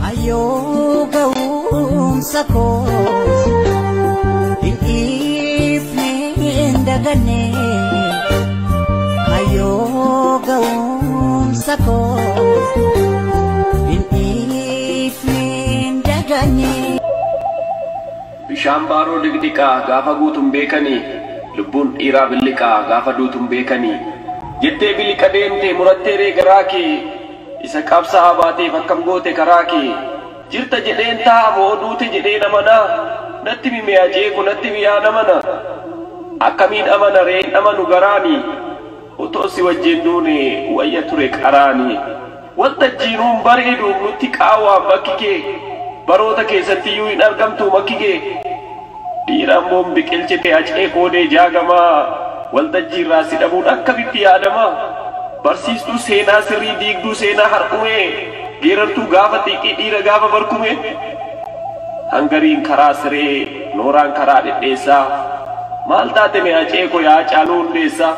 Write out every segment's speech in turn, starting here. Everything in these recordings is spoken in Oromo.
Ayyoo ga'umsa koos hin dhiifne hin daganne. Ayyoo ga'umsa koos hin dhiifne hin daganne. Bishaan baaroo digdiqaa gaafa guutuun beekanii lubbuun dhiiraa billiqaa gaafa duutuun beekanii jettee biliqa deemte murattee reegaraa kee isa qabsaa baateef akkam goote karaa kee jirta jedheen ta'a moo duute jedheen amanaa natti mimee ajeeku natti miyaa namana akkamiin amana reen amanu garaanii otoo si wajjin duune wayya ture qaraanii waltajjiinuun bareedu nutti qaawwaa bakki kee baroota keessatti iyyuu hin argamtu makki kee dhiiraan boon biqilchite acee koodee jaagamaa waltajjiirraa si dhabuun akkamitti yaadama barsiistuu seenaa sirrii diigduu seenaa har'ume geerartuu gaafa xiiqii dhiira gaafa barkume hangariin karaa siree nooraan karaa dhedheessaa maal taate mee acee ko yaa caaluu hundeessaa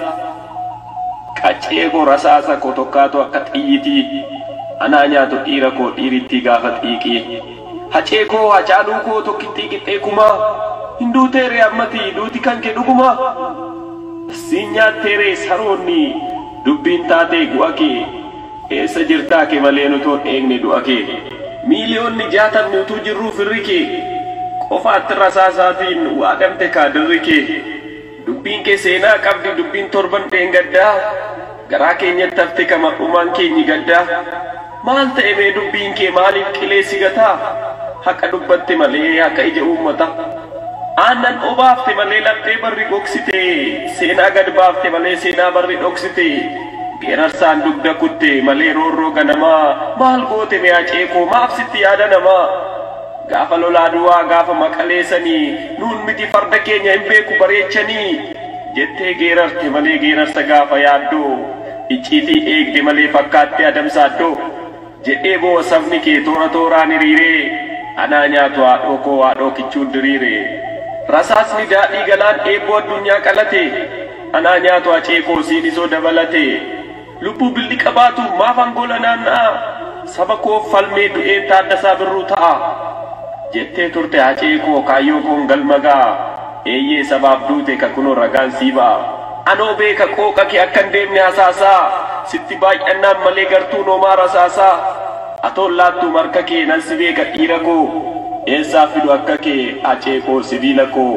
qaccee koo rasaasa koo tokkaatu akka xiyyitii anaa nyaatu dhiira koo dhiirittii gaafa xiiqii hacee koo hacaaluu koo tokkittii qixxee kumaa hin duuteere ammati duuti kan kee dhuguma siin nyaatteere saroonni dubbiin taatee gu'a kee eessa jirtaa kee malee nutoon eegne du'a kee miiliyoonni jaatamni utuu jirruu firri kee qofaatti rasaasaatiin waaqamte kaadirri kee dubbiin kee seenaa qabdi dubbiin torban dheengaddaa garaa keenyatti hafte kama dhumaan keenyi gaddaa maal ta'e mee dubbiin kee maaliif qileessi gataa haqa dubbatte malee haqa ija uummata aannan obaafte malee laphee barri gogsite seenaa gad baafte malee seenaa barri dhoksite geerarsaan dugda kutte malee roorroo ganamaa maal goote mee aceekoo maaf sitti yaada namaa gaafa lolaa duwaa gaafa maqaleessanii nuun miti farda keenya hin beeku bareechanii jettee geerarte malee geerarsa gaafa yaaddoo icciitii eegde malee fakkaatte adamsaaddoo jedhee boo sabni kee toora tooraan hiriiree anaa nyaatu haadhoo koo haadhoo kichuun diriire rasaasni daadhii galaan eebboo addunyaa qalate anaa nyaatu hacee koo siidisoo dabalate lubbuu billi qabaatu maaf angola naanna'a saba koo falmee du'een taaddasaa birruu ta'a jettee turte hacee koo kaayyoo koon galmagaa eeyyee sabaaf duute ka kunoo ragaan siibaa anoo beeka qooqa kee akkan deemne hasaasaa sitti baay'annaan malee gartuu noomaa rasaasaa atoon laattuu marka kee nan si beeka dhiira koo eessaa fidu akka kee hacee koo sibiila koo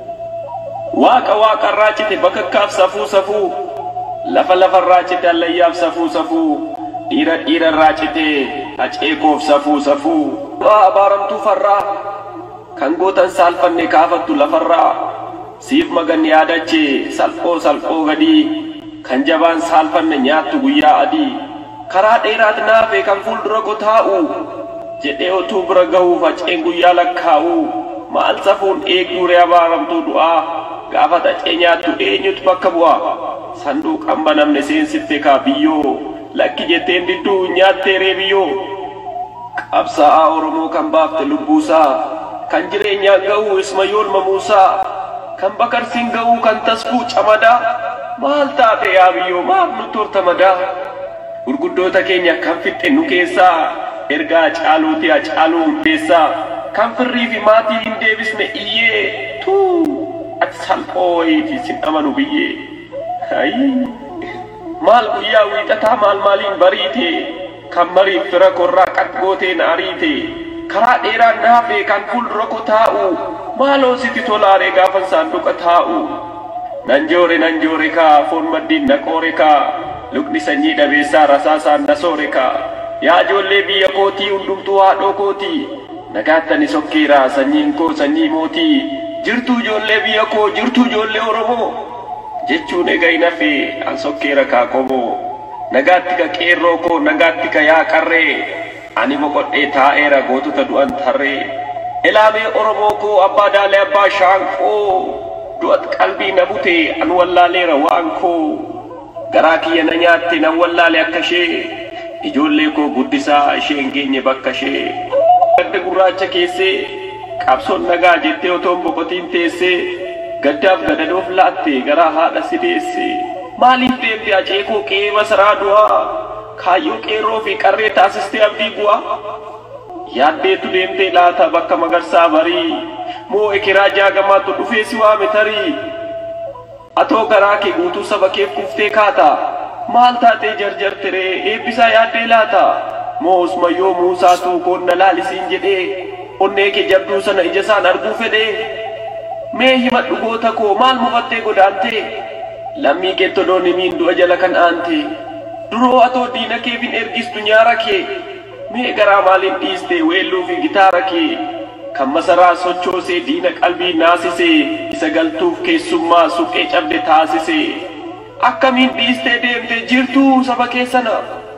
waaqa waaqarraa cite bakakkaaf safuu safuu lafa lafarraa cite allayyaaf safuu safuu dhiira dhiirarraa cite hacee koof safuu safuu waa abaaramtuu farraa kan gootan saalfanne kaafattu lafarraa siif magan yaadache salphoo salphoo gadii kan jabaan saalfanne nyaattu guyyaa adii karaa dheeraat naafe kan fuuldura ko taa'u jedhee otuu bira gahuuf haceen guyyaa lakkaa'u maal safuun eegduure abaaramtuu du'aa gaafa hacee nyaattu eenyutu bakka bu'a sanduuqan banamne seensitte kaa biyyoo lakki jetteen didduu nyaatteeree biyyoo qabsaa'aa oromoo kan baafte lubbuusaa kan jireenyaan ga'uu ismayool mamuusaa kan bakarsiin ga'uu kan tasfuu camadaa maal taate yaa biyyoo maaf nu tortamadaa gurguddoota keenya kan fixxe nu keessaa ergaa caaluuti caaluu hundeessaa kan firrii fi maatii hin deebisne iyyee tuu ati salphoo wayiiti sin amanu biyyee Hayii. maal guyyaa wiixataa maal maaliin bariite kan mariif fira korraa qaqqooteen ariite karaa dheeraan naafe kan fuuldura ko taa'u maaloo siti tolaare gaafan saanduqa taa'u nan joore nan joore kaa foon maddiin na qoore kaa lukni sanyii dhabeessaa rasaasaan na soore kaa yaa ijoollee biyya kootii hundumtuu haadhoo kootii nagaattani sokkeeraa sanyiin koo sanyii mootii jirtuu ijoollee biyya koo jirtuu ijoollee oromoo jechuun egaa hin hafe an sokkeera kaa qomoo nagaatti ka qeerroo koo nagaatti ka yaa qarree ani boqodhee taa'eera gootota du'an tarree ilaamee oromoo koo abbaa daalee abbaa shaanqoo du'at qalbii na bute an wallaaleera waan koo garaa kiyya na nyaatte nan wallaale akka ishee ijoollee koo guddisaa ishee hin geenye bakka ishee gadda gurraacha keessee qabsoon nagaa jettee otoon boqotiin teessee gaddaaf gadadoof laatte garaa haadha si deesse maaliif deemte aceekoo qe'ee masaraa du'aa kaayyoo qeerroo fi qarree taasistee abdii bu'aa yaaddeetu deemtee laata bakka magarsaa barii moo ekeraa jaagamaatu dhufee si waame tarii atoo garaa kee guutuu saba keef kuftee kaata maal taatee jarjartiree eebbisaa yaaddee laata moo usmayyoo muusaatu koonna laalisiin jedhee onnee kee jabduu sana ija isaan arguu fedhee mee himadhu goota koo maal mufattee godaantee lammii kee todoonni miin du'a jala kan aante duroo atoo diina keefin ergistu nyaara kee mee garaa maaliin dhiiste weelluu fi gitaara kee kan masaraa sochoosee diina qalbii naasisee isa galtuuf keessummaa suphee cabde taasisee akkamiin dhiistee deemte jirtuu saba keessana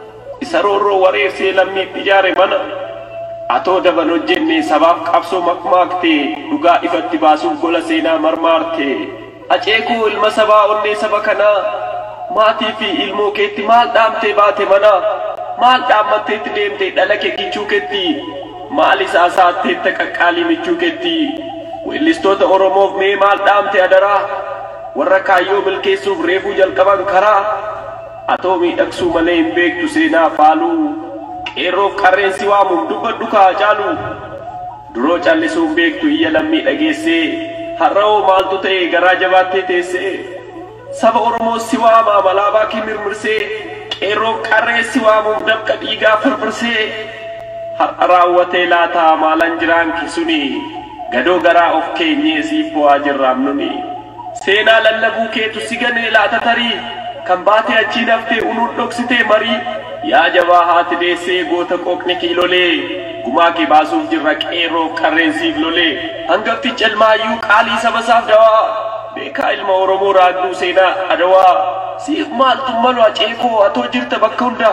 isa roorroo wareersee lammiif ijaare mana atoo daban hojjenne sabaaf qabsoo makmaakte dhugaa ifatti baasuuf gola seenaa marmaarte aceekuu ilma sabaa onnee saba kanaa maatii fi ilmoo keetti maal dhaamtee baate mana maal dhaammatteetti deemte dhala kee kichuu keetti maal isaa saatteetta qaqqaalii michuu keetti weellistoota oromoof mee maal dhaamte adaraa warra kaayyoo milkeessuuf reefuu jalqaban karaa atoo miidhagsuu malee hin beektu seenaa faaluu qeerroof qarreensi waamuun dubbadhu kaa caalu duroo callisuun beektu iyya lammii dhageessee har'a'oo maaltu ta'e garaa jabaattee teessee saba oromoo si waamaa malaabaa kee mirmirsee qeerroof qarree si waamuuf dabqa dhiigaa firfirsee har'a raawwatee laataa maalan jiraan kisuni gadoo garaa of keenyee siif bu'aa jirraam nuni seenaa lallabuu keetu si ganee laata tarii kan baate achii naftee unuun dhoksitee marii yaa jabaa haati deessee goota qooqni kiilolee gumaa kee baasuuf jirra qeerroof qarreensiif lolee hangafti calmaayyuu qaalii saba isaaf dawaa beekaa ilma oromoo raagduu seenaa adawaa siif maaltu malu aceekoo atoo jirta bakka hunda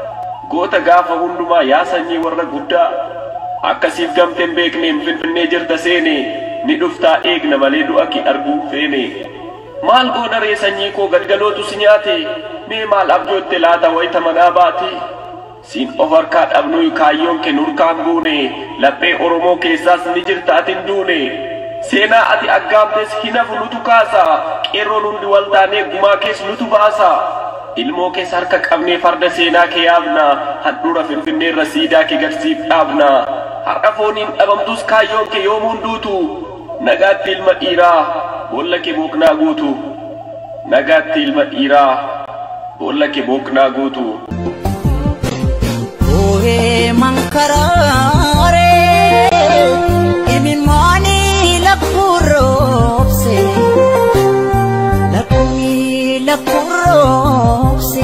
goota gaafa hundumaa yaa sanyii warra guddaa akkasiif gamteen beekneen finfinnee jirta seene ni dhuftaa eegna malee du'a kee arguu feene maal goona ree sanyii koo galgalootu si nyaate mee maal abjootte laata wayita manaa baate siin of harkaa dhabnuu kaayyoon kee nurkaan buune laphee oromoo keessaas ni jirta atin duune seenaa ati aggaamtes hinafu nutu kaasa qeerroon hundi wal taanee gumaa kees nutu baasa ilmoo kees harka qabnee farda seenaa kee yaabna handhuura finfinneerra siidaa kee garsiif dhaabna har'a fooniin dhabamtus kaayyoon kee yoomuun duutu nagaatti ilma dhiiraa boolla kee booknaa guutu nagaatti ilma dhiiraa boolla kee booknaa guutu Ooyee mankaraare imimmooni lakkuroobse lakkumi lakkuroobse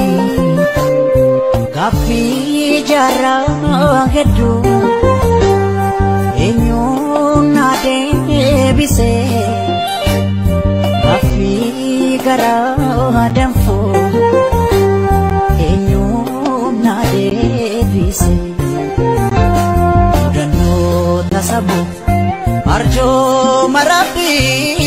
gaaffii jaarraa hedduu eenyuun na deebise gaaffii garaa danfoo. eenyuun na deebise mudannoo tasabu arjoo marabbii